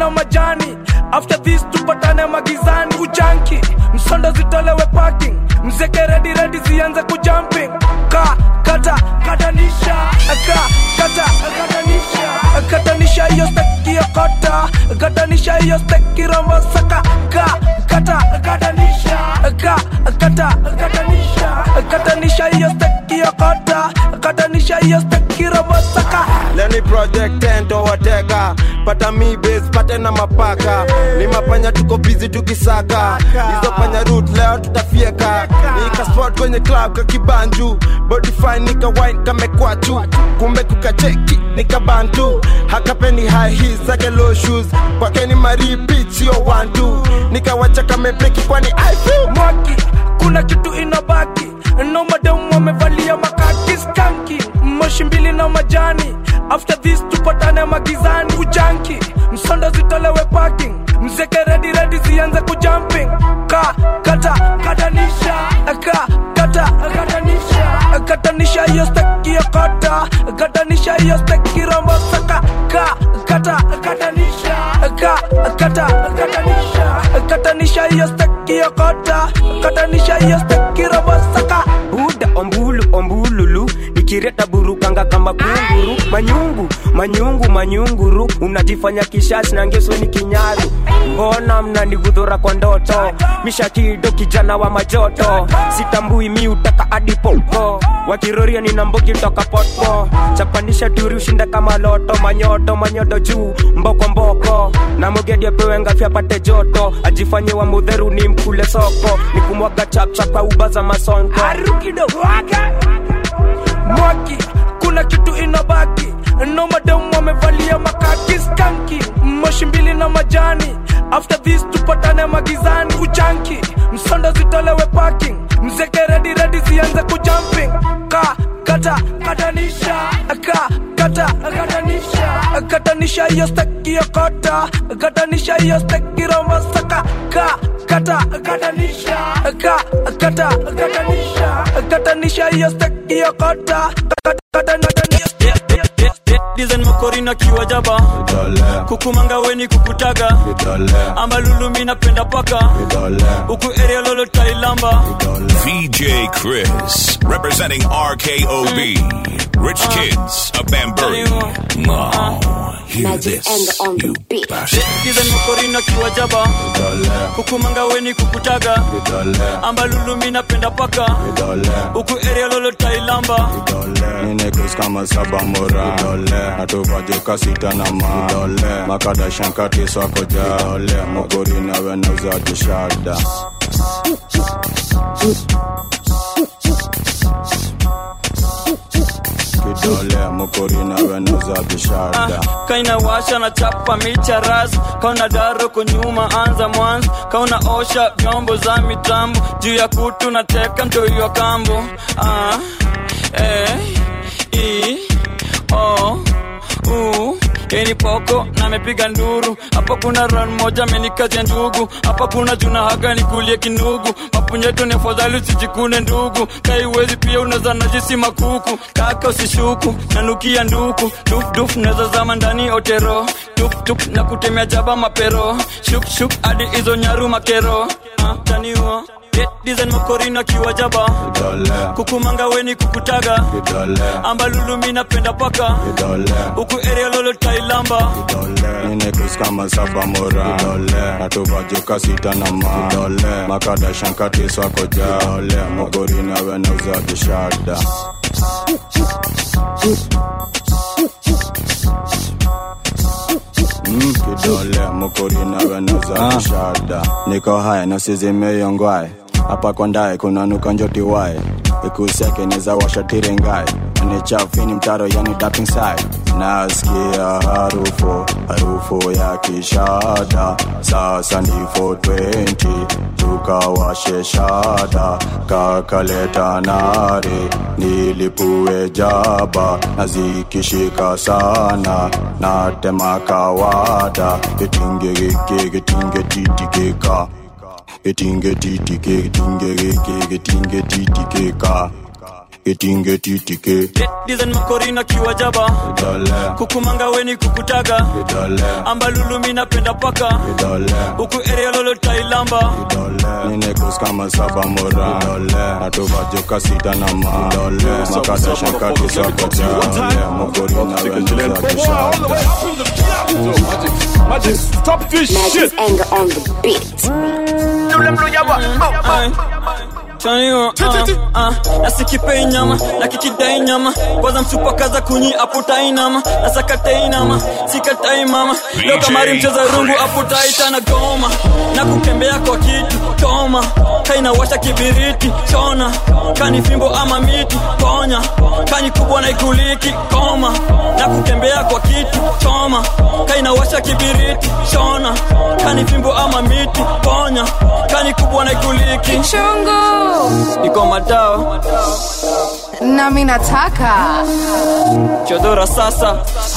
magizani after this tupatane magizani ujanki msondo zitolewe parking mzeke redi redi zianze kujumping ka kata katanisha ka kata katanisha katanisha hiyo steki ya kota katanisha hiyo steki rombo saka ka kata katanisha ka kata katanisha katanisha hiyo steki ya kota katanisha hiyo steki rombo saka leni project tento wateka pata mi base pate na mapaka ni mapanya tuko bizi tukisaka hizo panya root leo tutafieka nika spot kwenye club kakibanju body fine nika wine kamekwachu kumbe kukacheki nika bantu hakapeni high heels zake low shoes kwake ni maripit sio one two nikawacha kamepeki kwani I feel mwaki kuna kitu inabaki no madam wamevalia makaki skanki moshi mbili na majani after this tupatane magizani ujanki msondo zitolewe parking mzeke redi redi zianze kujumping ka kata katanisha ka kata katanisha katanisha hiyo steki ya kota katanisha hiyo steki rombo saka ka kata katanisha ka kata katanisha katanisha hiyo steki ya kota katanisha hiyo steki rombo saka buda ombulu ombululu nikireta burukanga kama kunguru manyungu manyungu manyunguru unajifanya kishashi na ngeso ni kinyaru mbona mnanigudhura kwa ndoto mishakido kijana wa majoto sitambui mi utaka adipopo wakiroria nina mbogi toka potpo chapanisha turi ushinda kama loto manyoto manyodo juu mboko mboko na mogedi apewe ngafi apate joto ajifanye wa mudheru ni mkule soko ni kumwaga chapchap kwa uba za masonko mwaki kuna kitu inabaki no madam wamevalia makaki skanki moshi mbili na majani after this tupatane magizani ujanki msondo zitolewe parking mzeke redi redi zianze kujumping ka kata katanisha ka kata katanisha katanisha hiyo steki ya kota katanisha hiyo steki rombo saka ka kata katanisha ka kata katanisha katanisha hiyo steki ya kota dizen makorina kiwa jaba kukumanga weni kukutaga ama lulumi napenda paka huku area lolo tailamba VJ Chris, representing RKOB, Rich Kids of Bamburi. Now, hear this, you bastard. dizen makorina kiwa jaba kukumanga weni kukutaga ama lulumi napenda paka huku area lolo tailamba Ninekus kama saba mora natuvajuka sita na ma makadashankati swako ja mogori nawe nauzaji shada kidole mokori nawe nauzaji shada kaina washa na chapa micha ras kauna daro kunyuma anza mwanzo kauna osha vyombo za mitambo juu ya kutu na teka mtoiwa kambo ah, eh, i, o, u yeni poko na amepiga nduru hapa kuna ran moja amenikazia ndugu hapa kuna juna haga nikulie kinugu mapunyeto ni afadhali usijikune ndugu kaiwezi pia unaweza najisi makuku kaka usishuku nanukia nduku dufduf naweza zama ndani otero tuptup na kutemea jaba mapero shukshuk hadi hizo nyaru makero ah, taniwa dizen makorina kiwa jaba kukumanga weni kukutaga amba lulumi napenda paka huku area lolo tailamba Ninekus kama saba mora natuvajuka sita na ma makadashankati swako ja mogori nawe nauzaji shada Mm, kidole mokori nawe nauzaji shada niko haya nasizimeyongwae hapa kondae kunanuka njoti wae ikuseke neza washatirengae ni chafini mtaro yani dapping side nasikia harufu harufu ya kishada sasa ni 420 tukawashe shada kakaleta nare nilipue jaba na zikishika sana natema kawada getingegeke getingetitikeka getingetitike getingegeke getingetititika itingetitike dizen makorina kiwajaba idole kukumanga weni kukutaga idole ambalulumi napenda paka huku area lolo tailamba ninekos kama saba mora natuvajoka sita na ma makada shankati sakaja mokori Stop this shit. anger on the beat. nasikipei nyama na kikidai nyama kwanza msupakaza kunyi aputai nama nasakatei nama sikatai mama leo kamari mcheza rungu aputaita na goma na kukembea kwa kitu toma kainawasha kibiriti chona kani fimbo ama miti ponya kani kubwa na ikuliki koma na kukembea kwa kitu choma kainawasha kibiriti chona kani fimbo ama miti ponya kani kubwa na ikuliki Chungu. iko madao nami nataka chodora sasa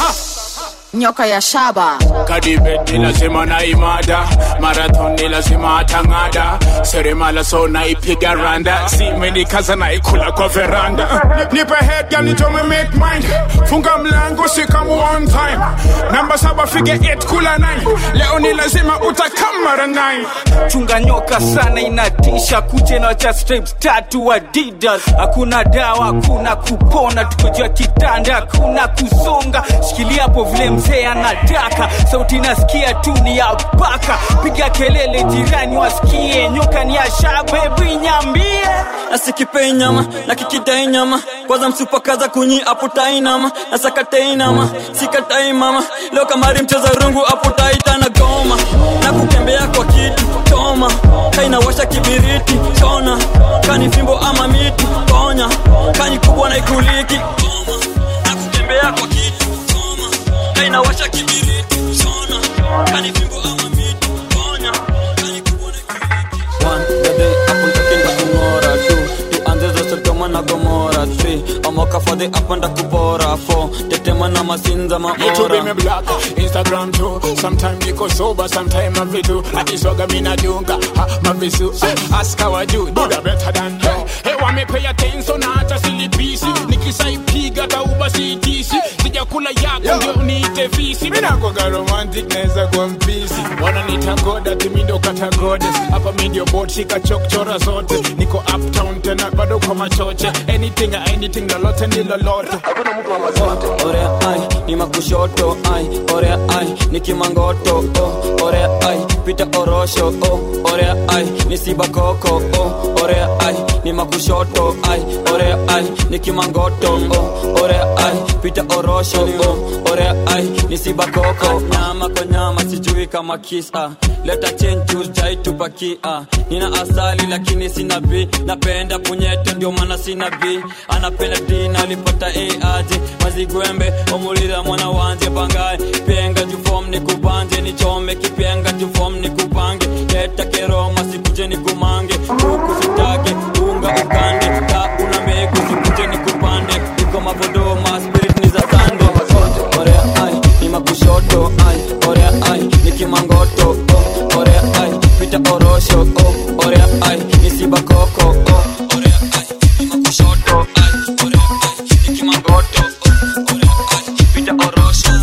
nyoka ya shaba kadibet ni lazima na imada marathon ni lazima atang'ada seremala so naipiga randa simenikaza naikula kwa veranda nipe head girl nitome make mind funga mlango sikamu on time namba saba fige 8 kula 9 leo ni lazima utakamara 9 chunga nyoka sana inatisha kuche na cha stripes tatu adidas hakuna dawa hakuna kupona tukojua kitanda hakuna kusonga shikilia hapo vile mzee anataka sauti nasikia tu ni ya paka piga kelele jirani wasikie nyoka ni ya shabebi nyambie nasikipei nyama na kikidai nyama kwanza msupakaza kunyi aputai nama nasakatei nama sikatai mama leo kamari mcheza rungu aputaita na goma na kukembea kwa kitu choma kainawasha kibiriti chona kani fimbo ama miti ponya kani kubwa na ikuliki Goma, na kukembea kwa kitu choma kainawasha kibiriti chona kani fimbo ama miti ponya kani kubwa na ikuliki One, baby, hapo nitakinda kung'ora tu tuanze za Sodoma na Gomora three omoka fadhi hapa ndakubora four tetema na masinza Me too be me maora black, Instagram too. Sometime niko sober, sometime I do. Akiswaga mina dunga, ha, mavisu. Eh, Ask how I do, do the better than you. Hey, wa me pay attention na hata silipisi. Nikisaipiga tauba sitisi. Sijakula yako ndio niite visi. Mina kwaga romantic naweza kwa mpisi. Wananiita god ati mi ndo kata goddess. Hapa mi ndio bot shika chokchora zote. Niko uptown tena bado kwa machoche. Anything, anything lolote ni lolote. Hakuna mtu wa mazote. orea ai ni makushoto ai orea ai ni kimangoto oh, orea ai pita orosho oh, orea ai ni sibakoko oh, orea ai ni makushoto ai orea ai ni kimangoto oh, orea ai pita orosho oh, orea ai ni sibakoko nyama kwa nyama sijui kama kisa leta chenjus jai tupakia nina asali lakini sina b napenda punyeto ndio maana sina b anapenda dina alipata a aje mazigwembe omulira mwana wanje bangaye penga jufom ni kubanje nichome kipenga jufom ni kupange leta keroma sikuje ni kumange huku sitage unga ukande ka una mbegu sikuje ni kupande iko mavodoma spirit ni za sande orea ai ni makushoto ai orea ai ni kimangoto oh, orea ai pita orosho oh, orea ai ni sibakoko oh, orea ai ni makushoto ai orea ai ni kimangoto oh, orea ai pita orosho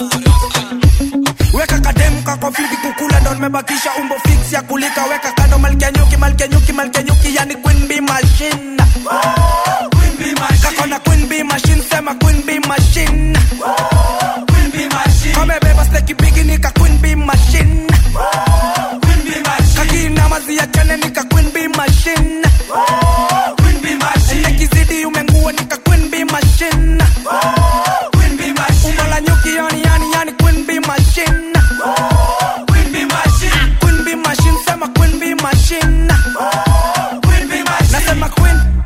weka kademu kako fiti kukula ndo nimebakisha umbo fix ya kulika weka kando malkia nyuki malkia nyuki malkia nyuki yani queen bee machine kako na queen bee machine sema queen bee machine kamebeba steki bigi nika queen bee machine kakina mazi ya chane nika queen bee machine nekizidi umengua nika queen bee machine umbo la nyuki yani yani yani queen bee machine Queen bee machine sema queen bee machine nasema queen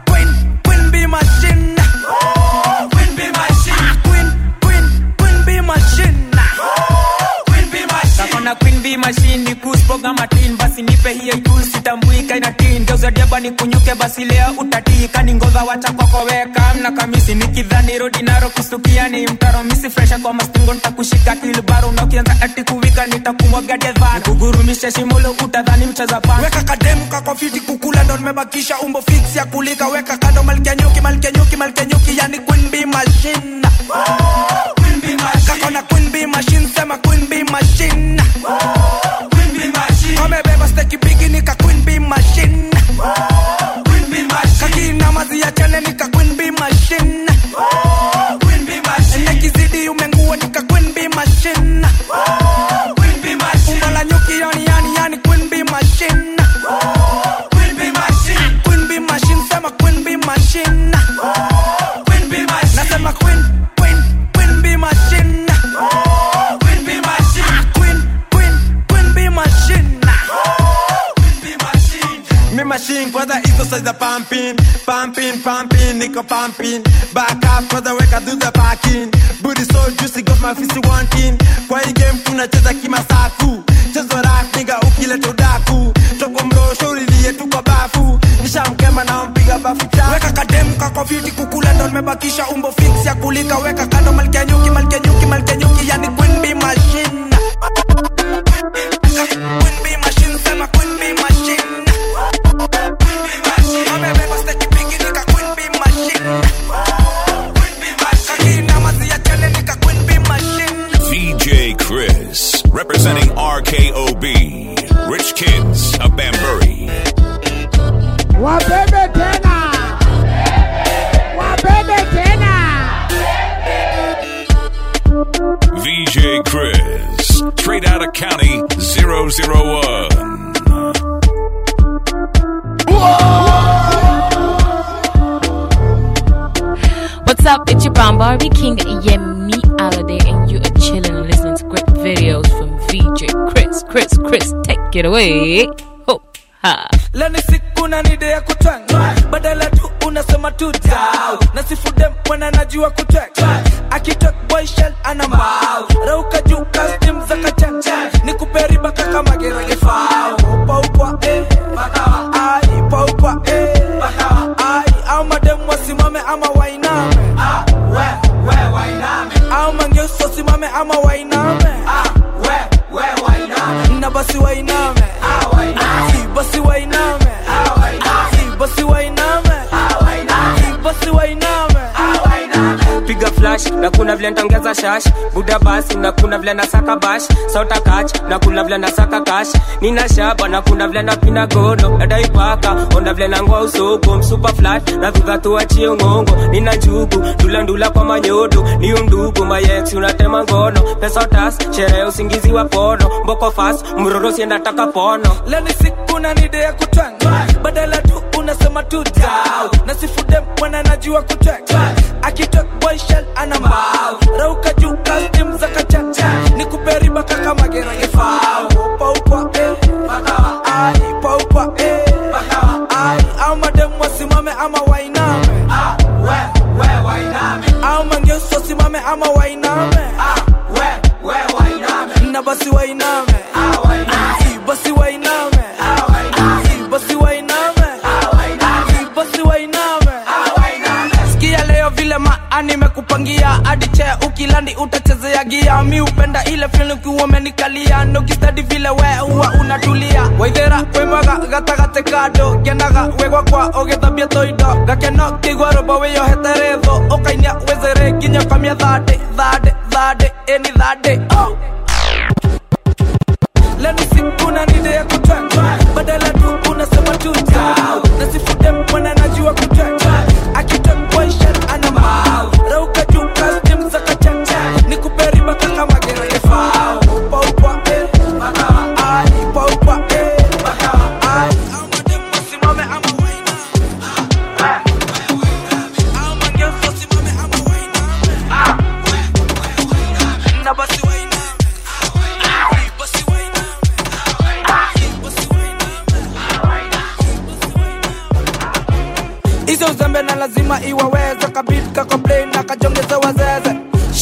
B machine ni kuspoga matin basi nipe hiyo juu sitambuika ina tin geuza diaba ni kunyuke basi leo utatika ni ngoza wacha kokoweka mna kamisi nikidhani rodi naro kustukia ni mtaro misi fresha kwa mastingo nitakushika kilbaro na ukianza ati kuwika nitakumwaga dedhana kugurumisha shimulo utadhani mcheza pana weka kademu kako fiti kukula ndo nimebakisha umbo fix ya kulika weka kando malkia nyuki malkia nyuki malkia nyuki yani queen bee machine kako na queen bee machine sema queen bee machine kamebeba steki bigi nika queen bee machine kakina mazi ya chane nika queen bee machine nekizidi umengua nika queen bee machine umbo la nyuki yani yani yani queen bee machine Queen bee machine sema queen bee machine nasema queen queen queen bee machine queen queen queen bee machine Me machine kwanza hizo size za pumping pumping pumping niko pumping back up kwanza weka do the parking booty so juicy got my fist wanting kwa hii game tunacheza kimasaku chezo rap nigga ukileta udaku toko mrosho ulilie tu kwa bafu nishamkema na mpiga bafu chafu weka kademu kako fiti kukula ndo nimebakisha umbo fix ya kulika weka kando malkia nyuki malkia nyuki malkia nyuki yani queen bee machine Queen bee machine sema queen bee machine Amebeba steki bigi nika queen bee machine Kakina mazi ya chane nika queen bee machine VJ Chris, representing RKOB, Rich Kids of Bambury. wabebe tena wabebe tena VJ Chris, straight out of County 001. What's up? It's your bomb Barbie King Yemi Alade, and you are chilling and listening to great videos from VJ Chris. Chris, Chris, take it away. Ho, ha. leo ni siku na nide ya kutwanga badala tu unasema tu dau na sifudem mwana najua kutwanga akitok boy shell ana mbao rauka juu custom za kachacha ni kuperiba kaka magerage fao upa upa eh bakawa ai upa upa eh bakawa ai au madem wasimame ama wainame ah we we wainame au mangeuso simame ama wainame ah we we wainame na basi wainame ah wainame Si basi wainame ah wainame Si basi wainame ah wainame Si basi wainame ah wainame piga flash na kuna vile ntaongeza shash buda basi na kuna vile nasaka bash sauta kach na kuna vile nasaka kash nina shaba na kuna vile napina gono nadaipaka onda vile nangoa usoko msupa flat na viva tuachie ngongo nina njugu ndulandula kwa manyodo ni undugu mayex unatema ngono pesa tas sherehe usingizi wa pono mboko fas mrorosi nataka pono leo ni siku na nide ya kutwanga badala tu unasema tu dau na sifudem mwana najua kutwanga akitok boy shell ana mbao rauka juu custom za kachacha ni kuperiba kaka magerage fao upa upa eh bakawa ai upa upa eh bakawa ai au madem wasimame ama wainame ah we we wainame au mangeuso simame ama wainame ah we we wainame na basi wainame ah wainame Si basi wainame ah wainame Si basi wainame ah wainame Si basi wainame ah wainame sikia leo vile maa nimekupangia hadi chea ukilandi utachezea gia mi upenda ile fili ukiwa umenikalia nokistadi vile we huwa unatulia waithera wemwaga gatagate kando ngenaga wegwa kwa ũgĩthambia toindo gakeno kĩigua rũmbo wĩyohete rĩthũ ũkainia wĩzere nginya ũkamia thandĩ thandĩ thandĩ ĩni thandĩ oh. leo ni siku na nide ya kutwanga badala tu unasema tu dau na sifude mwana najua kutwanga akitok boyshan ana mbao rauka juu custom za kachacha ni kuperiba kaka magerage fao upa upa eh bakawa ai upa upa eh bakawa ai au madem wasimame ama waina au mangeuso simame ama waina na basi waina basi waina hizo uzembe na lazima iwaweze kabit kakomplain na kajongeze wazeze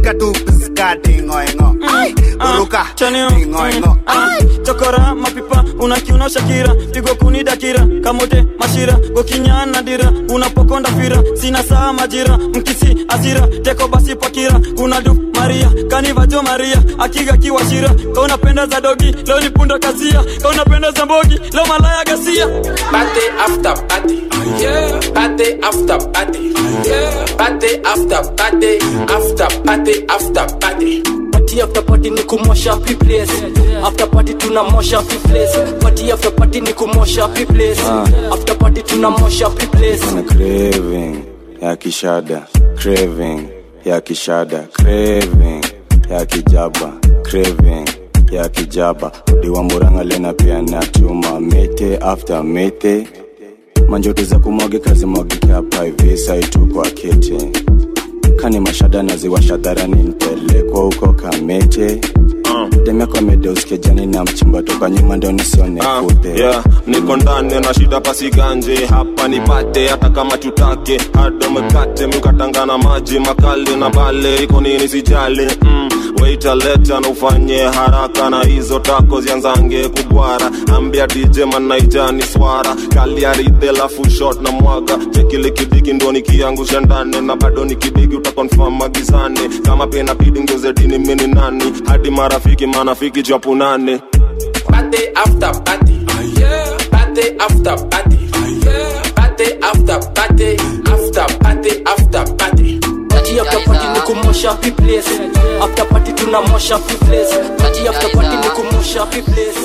katika tu piskatingoengo uruka tingoengo chokora mapipa unakiuna shakira pigo kuni dakira kamote mashira gokinyana dira unapokonda fira sina saa majira mkisi asira teko basi pakira kuna du maria kanivajo maria akiga kiwashira kaunapenda za dogi leo ni punda kasia kaunapenda za mbogi leo malaya gasia Party after party. Yeah. Party after party. Yeah. Party after party. After party after party. party after party ni kumosha pi place after party tunamosha pi place party after party ni kumosha pi place after party tunamosha pi place na craving ya kishada craving ya kishada craving ya kijaba craving ya kijaba diwa muranga lena pia na chuma mete after mete manjoto za kumwagika zimwagike hapa hivi saitu kwa kete kani mashada naziwasha dharani nipelekwa huko kamete demeko amedeusike na mchimba toka nyuma ndo nisione kute yeah, niko ndani na shida pasiganje hapa nipate hata kama tutake hada mkate mkatangana maji makali na bale iko nini sijali mm, waita leta na ufanye haraka na hizo tako zianzange kubwara ambia dj manaijani swara kaliaridhe lafu shot na mwaga chekile kidiki ndo nikiangusha ndani na bado nikidiki utakonfam magizani kama pena bidi ngeuze dini mini nani hadi marafiki manafiki japunane Party after party. Yeah. Party after party. Yeah. Party after party. After party after party. party after party ni kumosha pi place after party tunamosha pi place party after party ni kumosha pi place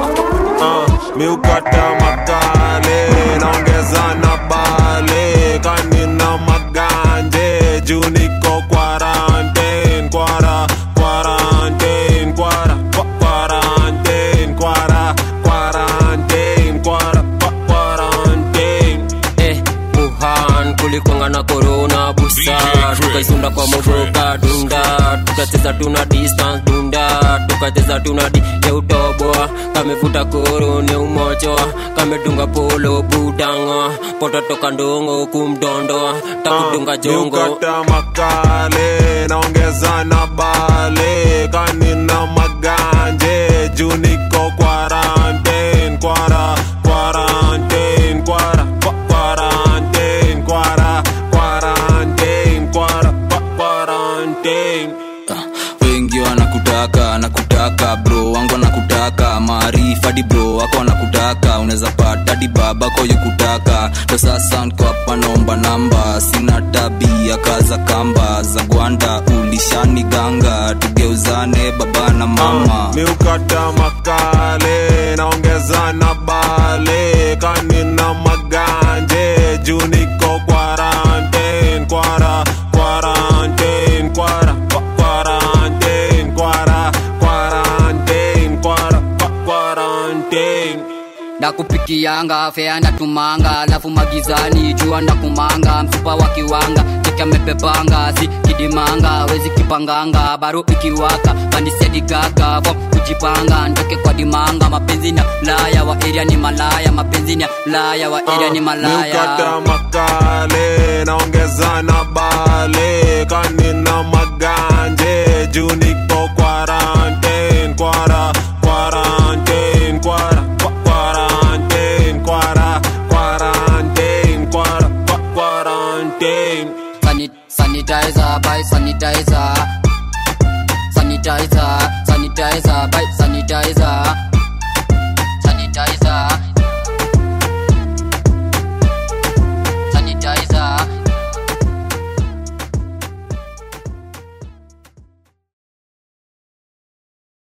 uh, miukata makale naongeza na bale kanina maganje juu niko quarantine kwara quarantine kwara kwa- quarantine kwara quarantine kwara kwa- quarantine eh, Wuhan kulikwanga na corona busa tukaisunda kwa mogoka dunda tukacheza tuna distance dunda tukacheza tuna di ya utoboa kamevuta korone umochoa kamedunga polo budanga pototoka ndongo kumdondoa takudunga jongo miukata makale naongeza na bale kanina maganje juu niko quarantine kwara quarantine kwara kwa- quarantine kwara quarantine kwara kwa- quarantine wengi wanakutaka nakutaka bro wangu wanakutaka maarifa di bro wako wanakutaka unaweza pata di babako yukutaka ndo sasa niko hapa naomba namba sina tabia kaza kamba za gwanda ulishani ganga tugeuzane baba na mama miukata makale naongeza na bale kanina maganje juu niko quarantine kwara quarantine kwara kwa- quarantine kwara quarantine kwara kwa- quarantine ndakupikianga fea ndatumanga alafu magizani jua ndakumanga msupa wa kiwanga cheke amepepanga si kidimanga wezi kipanganga baro ikiwaka pandisedigaga fom kujipanga ntoke kwa dimanga mapenzi na laya wa eria ni malaya mapenzi ni laya wa eria ni malaya miukata makale naongeza na bale kanina maganje juu niko quarantine kwara quarantine kwara kwa- quarantine kwara quarantine kwara kwa- quarantine Sanit- sanitizer by sanitizer